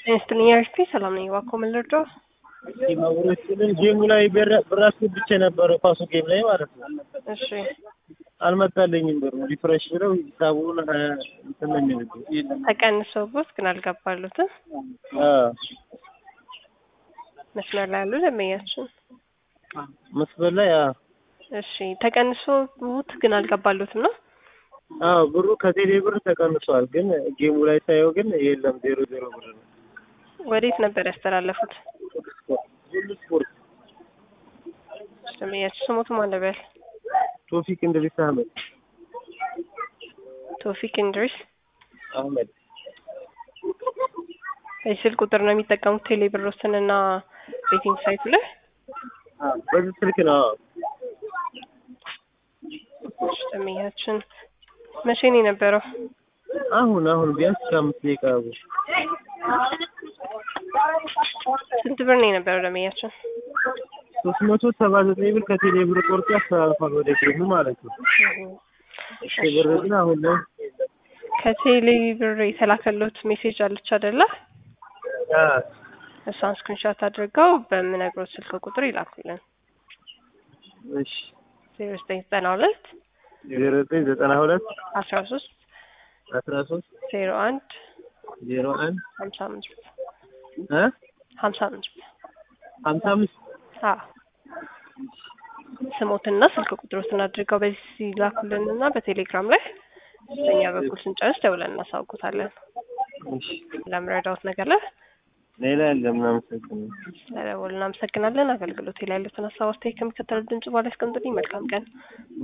ጤና አርፒ ሰላም ነኝ። እባክዎ ምን ልርዳው? ማብሮችንን ጌሙ ላይ ብር አስገብቼ ነበረ ኳሱ ጌም ላይ ማለት ነው። እሺ አልመጣልኝም ብሩ ሪፍሬሽ ብለው ሂሳቡን እንትን ነው የሚልብኝ። ተቀንሶቦት ግን አልገባሉትም። አዎ መስመር ላይ ያሉ ደንበኛችን መስመር ላይ አዎ እሺ ተቀንሶቦት ግን አልገባሉትም ነው። አዎ ብሩ ከቴሌ ብር ተቀንሷል፣ ግን ጌሙ ላይ ሳየው ግን የለም ዜሮ ዜሮ ብር ነው። ወዴት ነበር ያስተላለፉት? ሁሉ ስፖርት ደንበኛችን ስሞቱ ማን ነበር? ቶፊክ እንድሪስ አህመድ ቶፊክ እንድሪስ። አህመድ የስልክ ቁጥር ነው የሚጠቀሙት ቴሌ ብሮስን እና ቤቲንግ ሳይቱ ላይ በዚህ ስልክ ነው። አዎ ደንበኛችን መቼ ነው የነበረው? አሁን አሁን ቢያንስ ከአምስት ደቂቃ በ ስንት ብር ነው የነበረው ደንበኛችን? ሶስት መቶ ሰባ ዘጠኝ ብር ከቴሌ ብር ቆርጦ ያስተላልፋል ወደ ጌሙ ማለት ነው። እሺ ብር ግን አሁን ላይ ከቴሌ ብር የተላከሎት ሜሴጅ አለች አይደለ? አዎ እሷን ስክሪንሾት አድርገው በምነግሮት ስልክ ቁጥር ይላኩልን። እሺ ዜሮ ዘጠኝ ዘጠና ሁለት ዜሮ ዘጠኝ ዘጠና ሁለት አስራ ሶስት አስራ ሶስት ዜሮ አንድ ዜሮ አንድ ሀምሳ አምስት እ ሀምሳ አምስት ሀምሳ አምስት አዎ ስሞትና ስልክ ቁጥሮትን አድርገው በዚህ ሲላኩልንና በቴሌግራም ላይ በኛ በኩል ስንጨርስ ደውለን እናሳውቁታለን። እሺ ለምረዳውት ነገር ላይ ሌላ የለም። እናመሰግናለን። ስለደወሉ እናመሰግናለን። አገልግሎት ላይ ያሉትን ሀሳብ አስተያየት ከሚከተለው ድምጽ በኋላ ያስቀምጡልኝ። መልካም ቀን።